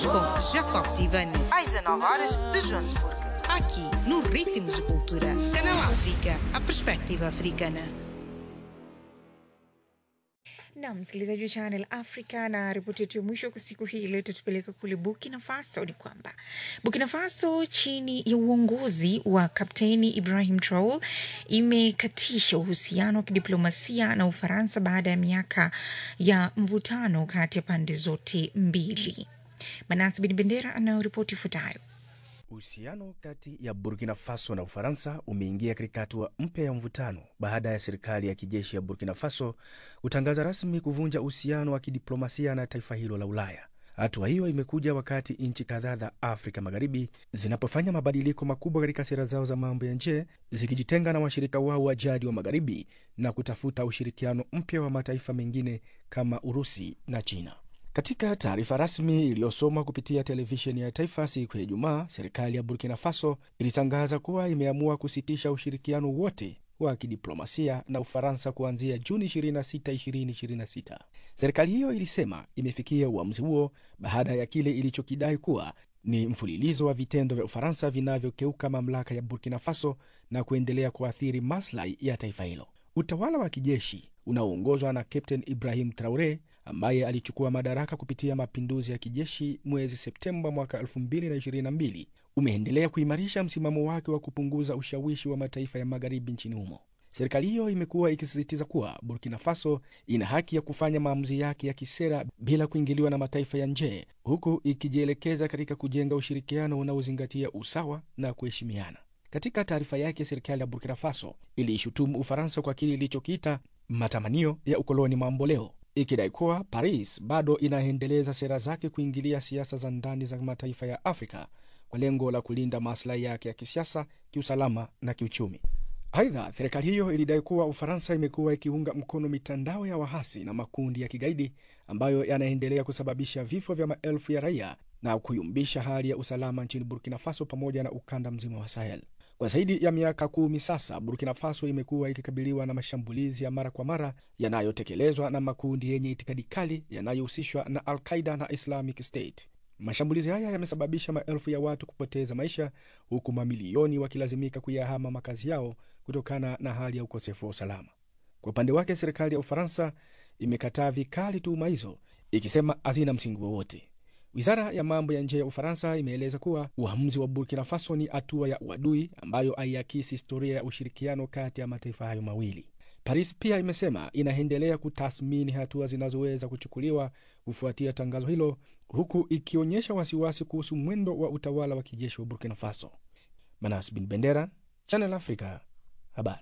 com Jacob Tivani. às 19 horas de Joanesburgo. Aqui, no Ritmos de Cultura. Canal África, a perspectiva africana. na msikilizaji wa Channel Africa, na ripoti yetu ya mwisho kwa siku hii leo tutupeleka kule Burkina Faso. Ni kwamba Burkina Faso chini ya uongozi wa Kapteni Ibrahim Traore imekatisha uhusiano wa kidiplomasia na Ufaransa baada ya miaka ya mvutano kati ya pande zote mbili. Manasi Bin Bendera anayoripoti ifuatayo. Uhusiano kati ya Burkina Faso na Ufaransa umeingia katika hatua mpya ya mvutano baada ya serikali ya kijeshi ya Burkina Faso kutangaza rasmi kuvunja uhusiano wa kidiplomasia na taifa hilo la Ulaya. Hatua hiyo imekuja wakati nchi kadhaa za Afrika Magharibi zinapofanya mabadiliko makubwa katika sera zao za mambo ya nje, zikijitenga na washirika wao wa jadi wa Magharibi na kutafuta ushirikiano mpya wa mataifa mengine kama Urusi na China. Katika taarifa rasmi iliyosomwa kupitia televisheni ya taifa siku ya Ijumaa, serikali ya Burkina Faso ilitangaza kuwa imeamua kusitisha ushirikiano wote wa kidiplomasia na Ufaransa kuanzia Juni 26, 2026. Serikali hiyo ilisema imefikia uamuzi huo baada ya kile ilichokidai kuwa ni mfululizo wa vitendo vya Ufaransa vinavyokeuka mamlaka ya Burkina Faso na kuendelea kuathiri maslahi ya taifa hilo. Utawala wa kijeshi unaoongozwa na Captain Ibrahim Traore ambaye alichukua madaraka kupitia mapinduzi ya kijeshi mwezi Septemba mwaka 2022 umeendelea kuimarisha msimamo wake wa kupunguza ushawishi wa mataifa ya magharibi nchini humo. Serikali hiyo imekuwa ikisisitiza kuwa Burkina Faso ina haki ya kufanya maamuzi yake ya kisera bila kuingiliwa na mataifa ya nje, huku ikijielekeza katika kujenga ushirikiano unaozingatia usawa na kuheshimiana. Katika taarifa yake, serikali ya Burkina Faso iliishutumu Ufaransa kwa kile ilichokiita matamanio ya ukoloni mamboleo ikidai kuwa Paris bado inaendeleza sera zake kuingilia siasa za ndani za mataifa ya Afrika kwa lengo la kulinda maslahi yake ya kisiasa, kiusalama na kiuchumi. Aidha, serikali hiyo ilidai kuwa Ufaransa imekuwa ikiunga mkono mitandao ya wahasi na makundi ya kigaidi ambayo yanaendelea kusababisha vifo vya maelfu ya raia na kuyumbisha hali ya usalama nchini Burkina Faso pamoja na ukanda mzima wa Sahel. Kwa zaidi ya miaka kumi sasa, Burkina Faso imekuwa ikikabiliwa na mashambulizi ya mara kwa mara yanayotekelezwa na makundi yenye itikadi kali yanayohusishwa na Al Qaida na Islamic State. Mashambulizi haya yamesababisha maelfu ya watu kupoteza maisha, huku mamilioni wakilazimika kuyahama makazi yao kutokana na hali ya ukosefu wa usalama. Kwa upande wake, serikali ya Ufaransa imekataa vikali tuhuma hizo, ikisema hazina msingi wowote. Wizara ya mambo ya nje ya Ufaransa imeeleza kuwa uamuzi wa Burkina Faso ni hatua ya uadui ambayo haiakisi historia ya ushirikiano kati ya mataifa hayo mawili. Paris pia imesema inaendelea kutathmini hatua zinazoweza kuchukuliwa kufuatia tangazo hilo, huku ikionyesha wasiwasi kuhusu mwendo wa utawala wa kijeshi wa Burkina Faso. Manas Bin Bendera, Channel Africa, habari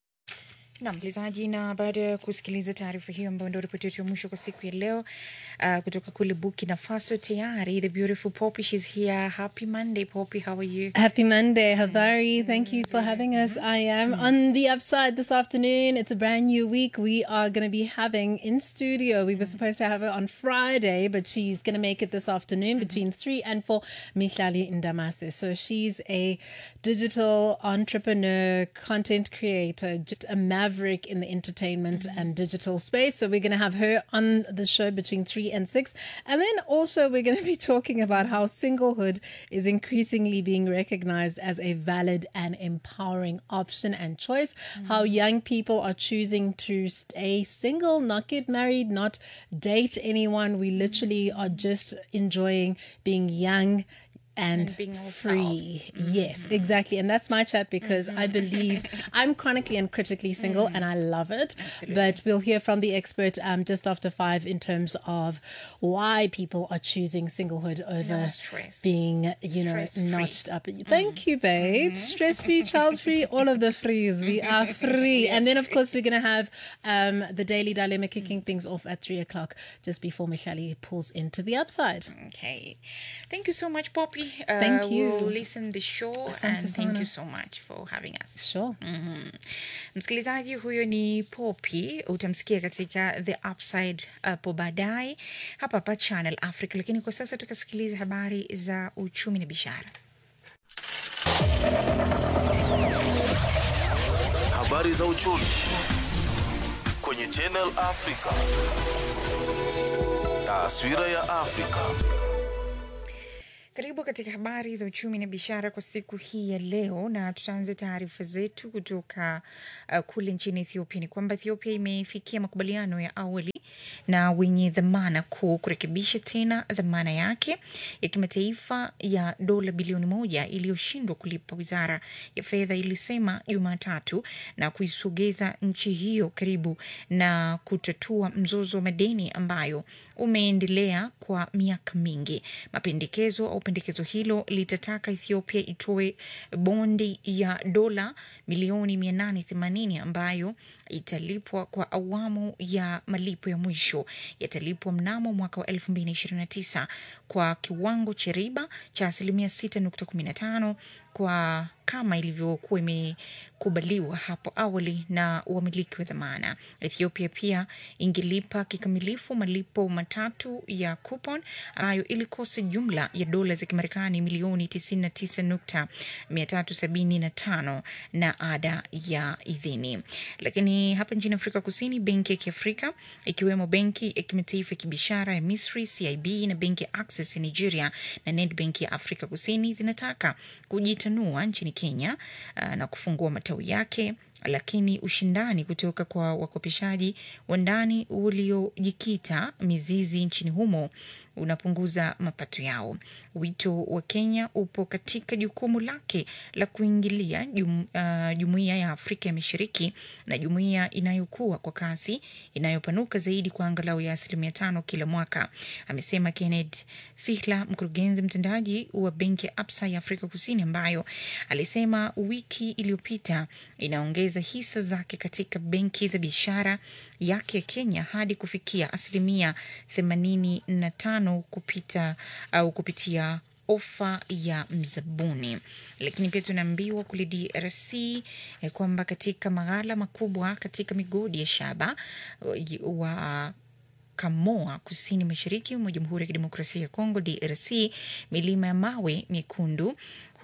na msikilizaji, na baada ya kusikiliza taarifa hiyo ambayo ndio ripoti yetu ya mwisho kwa siku ya leo uh, kutoka kule Burkina Faso, tayari the beautiful Poppy, she's here. Happy Monday, Poppy, how are you? Happy Monday, Havari. Thank you for having us. I am on the upside this afternoon. It's a brand new week. We are going to be having in studio. We were supposed to have her on Friday, but she's going to make it this afternoon between 3 and 4. Mihlali Ndamase. So she's a digital entrepreneur, content creator, just a maverick in the entertainment and digital space. So we're going to have her on the show between 3 and 6. And then also we're going to be talking about how singlehood is increasingly being recognized as a valid and empowering option and choice. How young people are choosing to stay single, not get married, not date anyone. We literally are just enjoying being young and, And being free. Yes, exactly. And that's my chat because I believe I'm chronically and critically single and I love it. But we'll hear from the expert um, just after five in terms of why people are choosing singlehood over stress. being, you know, Stress-free. notched up. Thank you, babe. Stress free, child free, all of the frees. We are free. And then, of course, we're going to have um, the daily dilemma kicking things off at three o'clock just before Michelle pulls into the upside. Okay. Thank you so much, Poppy. Uh, Thank you. We'll listen the show Asante and thank sana. you so much for having us. Sure. Msikilizaji huyo ni Poppy, utamsikia katika The Upside hapo baadaye hapa hapa Channel Africa, lakini kwa sasa tukasikiliza habari za uchumi na biashara. Habari za uchumi kwenye Channel Africa. Taswira ya Afrika. Karibu katika habari za uchumi na biashara kwa siku hii ya leo, na tutaanza taarifa zetu kutoka uh, kule nchini Ethiopia. Ni kwamba Ethiopia imefikia makubaliano ya awali na wenye dhamana kuu kurekebisha tena dhamana yake ya kimataifa ya dola bilioni moja iliyoshindwa kulipa, wizara ya fedha ilisema Jumatatu, na kuisogeza nchi hiyo karibu na kutatua mzozo wa madeni ambayo umeendelea kwa miaka mingi. Mapendekezo au pendekezo hilo litataka Ethiopia itoe bondi ya dola milioni 880 ambayo italipwa kwa awamu ya malipo ya mwisho yatalipwa mnamo mwaka wa 2029 kwa kiwango cha riba cha asilimia 6.15 kwa kama ilivyokuwa imekubaliwa hapo awali na wamiliki wa dhamana. Ethiopia pia ingelipa kikamilifu malipo matatu ya coupon ambayo ilikosa jumla ya dola za Kimarekani milioni 99.375 na ada ya idhini. Lakini hapa nchini Afrika Kusini, benki ya Kiafrika ikiwemo benki ya kimataifa ya kibiashara ya Misri CIB na benki ya Access ya Nigeria na Nedbank ya Afrika Kusini zinataka kujitanua nchini Kenya uh, na kufungua matawi yake lakini ushindani kutoka kwa wakopeshaji wa ndani uliojikita mizizi nchini humo unapunguza mapato yao. Wito wa Kenya upo katika jukumu lake la kuingilia jum, uh, jumuiya ya Afrika ya Mashariki na jumuiya inayokuwa kwa kasi inayopanuka zaidi kwa angalau ya asilimia tano kila mwaka, amesema Kenneth Fihla, mkurugenzi mtendaji wa benki ya Absa ya Afrika Kusini, ambayo alisema wiki iliyopita inaongeza hisa zake katika benki za biashara yake ya Kenya hadi kufikia asilimia themanini na tano kupita au kupitia ofa ya mzabuni. Lakini pia tunaambiwa kule DRC eh, kwamba katika maghala makubwa katika migodi ya shaba wa Kamoa kusini mashariki mwa Jamhuri ya Kidemokrasia ya Kongo DRC, milima ya mawe mekundu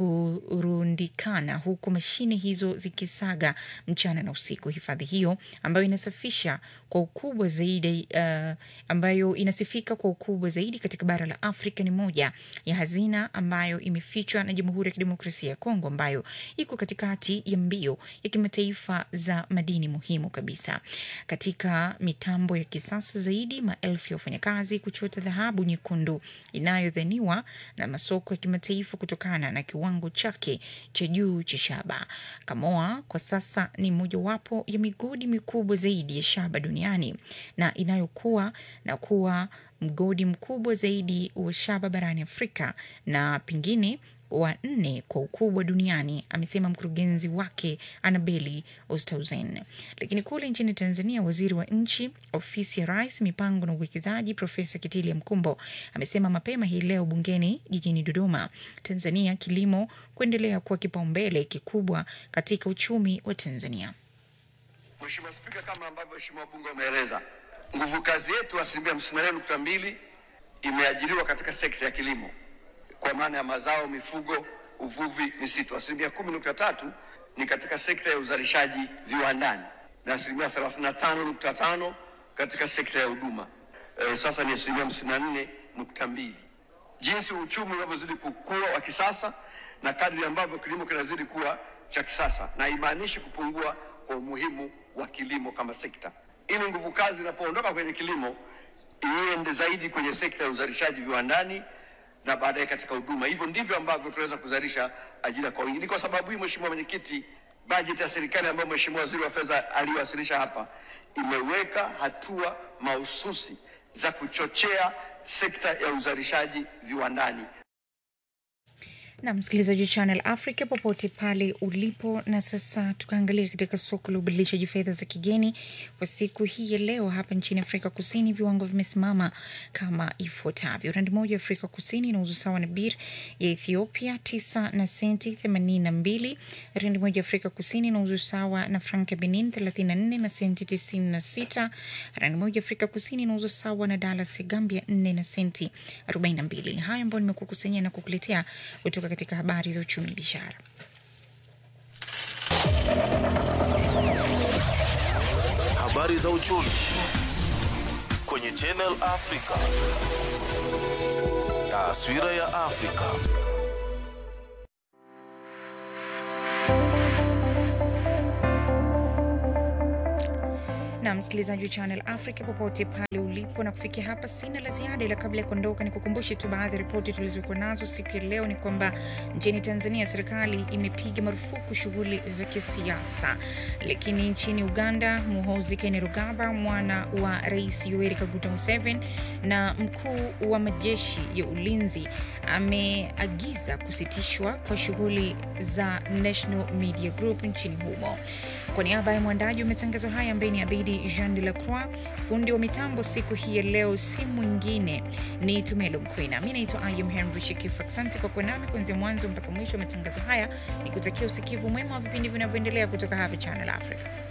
hurundikana huku mashine hizo zikisaga mchana na usiku. Hifadhi hiyo ambayo inasafisha kwa ukubwa zaidi uh, ambayo inasifika kwa ukubwa zaidi katika bara la Afrika ni moja ya hazina ambayo imefichwa na Jamhuri ya Kidemokrasia ya Kongo ambayo iko katikati ya mbio ya kimataifa za madini muhimu kabisa. Katika mitambo ya kisasa zaidi, maelfu ya wafanyakazi kuchota dhahabu nyekundu inayodhaniwa na masoko ya kimataifa kutokana na kiwango chake cha juu cha shaba. Kamoa kwa sasa ni mojawapo ya migodi mikubwa zaidi ya shaba duniani na inayokuwa na kuwa mgodi mkubwa zaidi wa shaba barani Afrika na pengine wa nne kwa ukubwa duniani, amesema mkurugenzi wake Anabeli Ostauzen. Lakini kule nchini Tanzania, waziri wa nchi ofisi ya Rais, mipango na uwekezaji, Profesa Kitile Mkumbo amesema mapema hii leo bungeni jijini Dodoma, Tanzania, kilimo kuendelea kuwa kipaumbele kikubwa katika uchumi wa Tanzania. Mheshimiwa Spika, kama ambavyo Mheshimiwa wabunge wameeleza, nguvu kazi yetu asilimia hamsini na nane nukta mbili imeajiriwa katika sekta ya kilimo kwa maana ya mazao, mifugo, uvuvi, misitu. Asilimia kumi nukta tatu ni katika sekta ya uzalishaji viwandani na asilimia thelathini na tano nukta tano katika sekta ya huduma. E, sasa ni asilimia hamsini na nne nukta mbili. Jinsi uchumi unavyozidi kukua wa kisasa na kadri ambavyo kilimo kinazidi kuwa cha kisasa, na haimaanishi kupungua kwa umuhimu wa kilimo kama sekta. Ili nguvu kazi inapoondoka kwenye kilimo iende zaidi kwenye sekta ya uzalishaji viwandani na baadaye katika huduma. Hivyo ndivyo ambavyo tunaweza kuzalisha ajira kwa wingi. Ni kwa sababu hii, Mheshimiwa Mwenyekiti, bajeti ya serikali ambayo Mheshimiwa Waziri wa Fedha aliwasilisha hapa imeweka hatua mahususi za kuchochea sekta ya uzalishaji viwandani. na msikilizaji wa Channel Africa popote pale ulipo. Na sasa tukaangalia katika soko la ubadilishaji fedha za kigeni kwa siku hii ya leo. Hapa nchini Afrika Kusini viwango vimesimama kama ifuatavyo: randi moja ya Afrika Kusini inauzwa sawa na bir ya Ethiopia tisa na senti themanini na mbili. Randi moja ya Afrika Kusini inauzwa sawa na frank ya Benin thelathini na nne na senti tisini na sita. Randi moja ya Afrika Kusini inauzwa sawa na dalas ya Gambia nne na senti arobaini na mbili. Ni hayo ambayo nimekukusanyia na kukuletea kutoka katika habari za uchumi biashara. Habari za uchumi kwenye Channel Africa. Taswira ya Afrika. na msikilizaji wa Channel Africa popote pale ulipo, na kufikia hapa sina la ziada, ila kabla ya kuondoka ni kukumbushe tu baadhi ya ripoti tulizokuwa nazo siku ya leo. Ni kwamba nchini Tanzania serikali imepiga marufuku shughuli za kisiasa, lakini nchini Uganda Muhoozi Kainerugaba, mwana wa Rais Yoweri Kaguta Museveni na mkuu wa majeshi ya ulinzi, ameagiza kusitishwa kwa shughuli za National Media Group nchini humo. Kwa niaba ya mwandaji wa matangazo haya ambaye ni Abidi Jean de la Croix, fundi wa mitambo siku hii ya leo si mwingine ni Tumelo Mkwena. Mi naitwa Ayum Henry Chikifu. Asante kwa kuwa nami kuanzia mwanzo mpaka mwisho wa matangazo haya, ni kutakia usikivu mwema wa vipindi vinavyoendelea kutoka hapa Channel Africa.